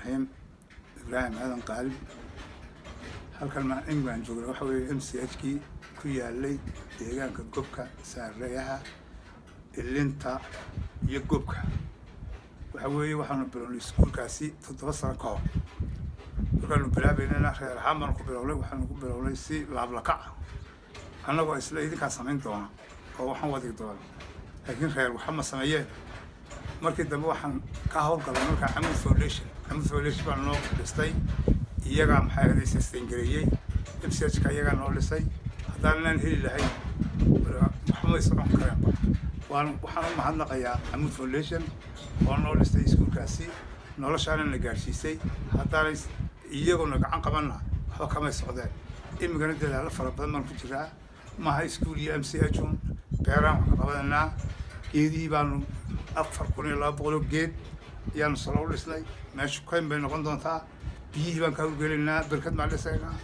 raxiim ibraahim aadan qaalib halkan maa england joogna waxa weeye m c h kii ku yaalay deegaanka gobka saareeyaha ilinta iyo gobka waxa weeye waxaanu bilownay iskuulkaasi toddoba sano ka hor markaanu bilaabaynana reer ahaan baanu ku bilownay waxaanu ku bilownay si laablakac annagoo isla idinkaa samayn doona oo waxaan wadi doona laakiin reer waxa ma sameeyeen markii dambe waxaan ka howlgalay markaa camud foundation camud foundation baa noo dhistay iyagaa maxay ahaday sastengareeyey m c h ka iyagaa noo dhisay haddaanan heli lahayn waxba may socon kareenba waan waxaan u mahadnaqayaa camud foundation oo noo dhistay iskuulkaasi noloshaana na gaadhsiisay haddaanay iyaguna gacan qabanna waxba kamay socdeen imigana dadaalo fara badan baan ku jiraa maaha iskuul iyo m c h un beeraan wax ka qabananaa geedihii baanu afar kun iyo laba boqoloo geed ayaanu salo u dhisnay meesha kayn bay noqon doontaa biyihii baan ka hawlgelaynaa berkad baan dhisaynaa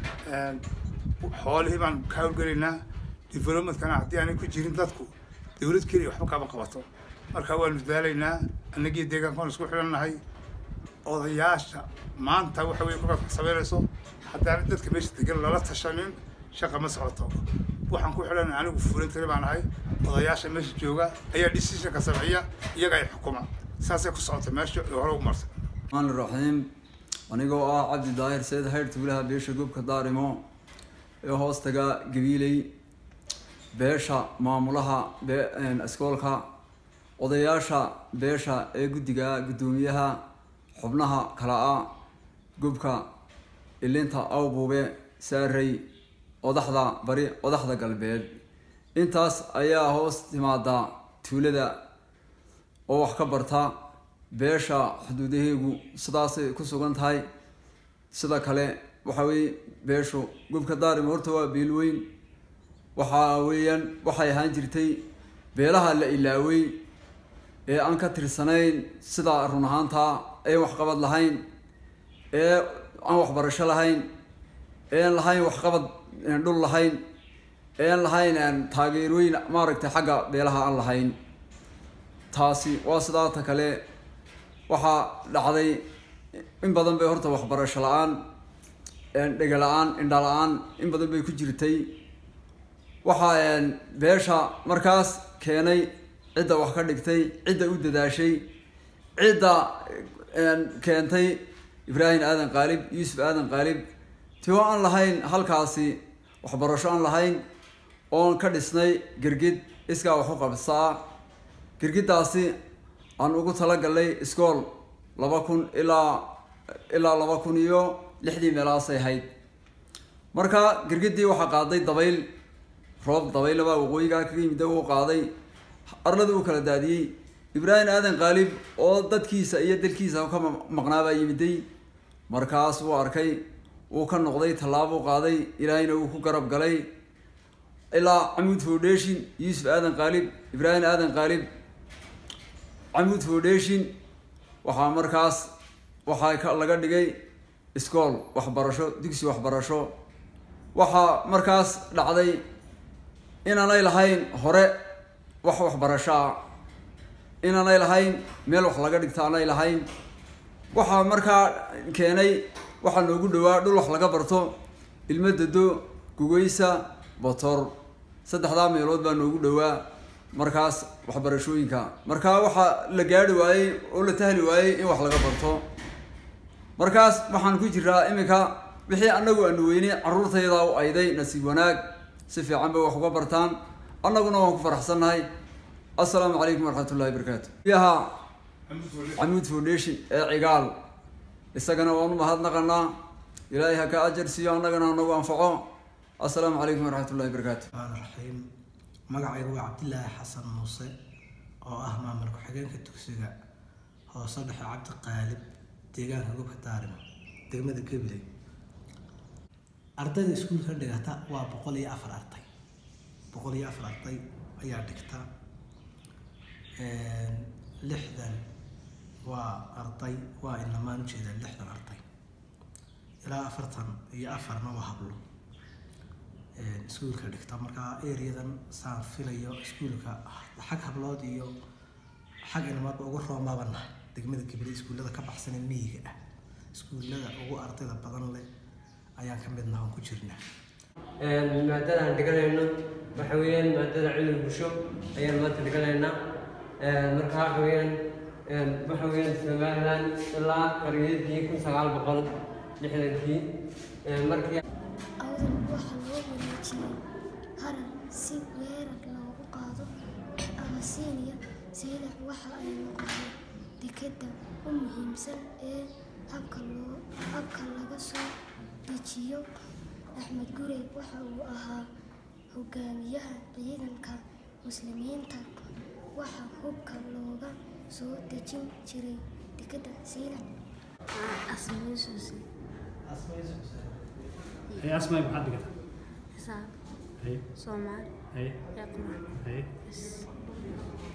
xoolihii baan ka hawlgelaynaa developmentkana haddii aanay ku jirin dadku dawlad keliya waxba kama qabato marka waanu dadaalaynaa annagii deegaankaan isku xidhannahay odayaasha maanta waxa weye kolkaad wax samaynayso haddaana dadka meesha degan lala tashanin shaqa ma socoto waxaan ku xidhanay anigu fulintari baan ahay odayaasha meesha jooga ayaa decisionka sameeya iyaga ay xukuma saasay ku socotay meesha ee hore ugu marsay maan raxiim anigoo ah cabdi daahir seed hayr tuulaha beesha gobka daarimo ee hoostaga gabiiley beesha maamulaha iskoolka odayaasha beesha ee guddiga guddoomiyaha xubnaha kala a gubka ilinta awbuube saarey odaxda bari odaxda galbeed intaas ayaa hoos timaada tuulada oo wax ka barta beesha xuduudaheegu sidaasay ku sugan tahay sida kale waxa weye beeshu gubka daarim horta waa beel weyn waxaa weeyaan waxay ahaan jirtay beelaha la ilaawey ee aan ka tirsanayn sida run ahaanta een waxqabad lahayn ee aan waxbarasho lahayn een lahayn waxqabad dhul lahayn een lahayn taageerooyin maaragtay xagga beelaha aan lahayn taasi waa sidaata kale waxaa dhacday in badan bay horta waxbarasho la-aan dhega la-aan indha la-aan in badan bay ku jirtay waxaa beesha markaas keenay cidda wax ka dhigtay cidda u dadaashay cidda keentay ibraahim aadan qaalib yuusuf aadan qaalib tio aan lahayn halkaasi waxbarasho aan lahayn oon ka dhisnay girgid iskaa wax u qabsaa girgiddaasi aan ugu talagalnay iskool laba kun ilaa ilaa laba kun iyo lixdii meelaasay ahayd marka girgiddii waxaa qaaday dabayl roob dabaylabaa waqooyigaa kaga yimid uu qaaday arlada uu kala daadiyey ibraahim aadan qaalib oo dadkiisa iyo dalkiisa ka maqnaabaa yimiday markaas wuu arkay wuu ka noqday tallaabuu qaaday ilaahayna wuu ku garab galay ilaa camuud foundation yuusuf aadan qaalib ibraahim aadan qaalib camuud foundation waxaa markaas waxaa laga dhigay iskool waxbarasho dugsi waxbarasho waxaa markaas dhacday inaanay lahayn hore wax waxbarashoa inaanay lahayn meel wax laga dhigta aanay lahayn waxaa markaa keenay waxaa noogu dhawaa dhul wax laga barto ilmo dado gugeysa botor saddexdaa meelood baa noogu dhawaa markaas waxbarashooyinka markaa waxaa la gaari waayey oo la tahli waayey in wax laga barto markaas waxaan ku jiraa iminka wixii anagu aanu weynay carruurtaydaa u ayday nasiib wanaag si fiican bay wax uga bartaan annaguna waan ku faraxsannahay assalaamu calaykum waraxmat ullahi barakaatu yaha camuud foundation ee cigaal isagana waan u mahadnaqanaa ilaahay ha ka ajar siiyo annagana hanagu anfaco assalaamu calaykum waraxmat ullahi barakaatu raxiim magacaygu waa cabdilaahi xasan muuse oo ah maamul ku-xigeenka dugsiga hoose dhexe cabdi qaalib deegaanka gobka daarimo degmada gabiley ardayda iskuulka dhigata waa boqol iyo afar arday boqol iyo afar arday ayaa dhigta lixdan waa arday waa inamaan ujeedaa lixdan arday ilaa afartan iyo afarna waa hablo iskuulka dhigta markaa areadan saan filayo iskuulka xag hablood iyo xag inamadba uga roomabana degmada gabiley iskuullada ka baxsan ee miyiga ah iskuullada ugu ardayda badan leh ayaan ka midnaha oon ku jirnaa maadada aan dhiganayno waxa weeyaan maadada cilmi bulsho ayaan maanta dhiganaynaa marka waxa weeyaan waxa weeyaan somaliland ilaa qariyadii kun sagaal boqol lixdankii markii awdal waxaa loo wareejiyey harar si weerar loogu qaado abasiiniya saylac waxa ay noqotay dekedda u muhiimsan ee habka loo habka laga soo dejiyo axmed gurey waxa uu ahaa hogaamiyaha ciidanka muslimiinta waxaa hubka looga soo dejin jiray dekedda saylac Hey, asmay maxaad dhigataa xisaab Hey, soomaali hey, iyo quraan hey. bas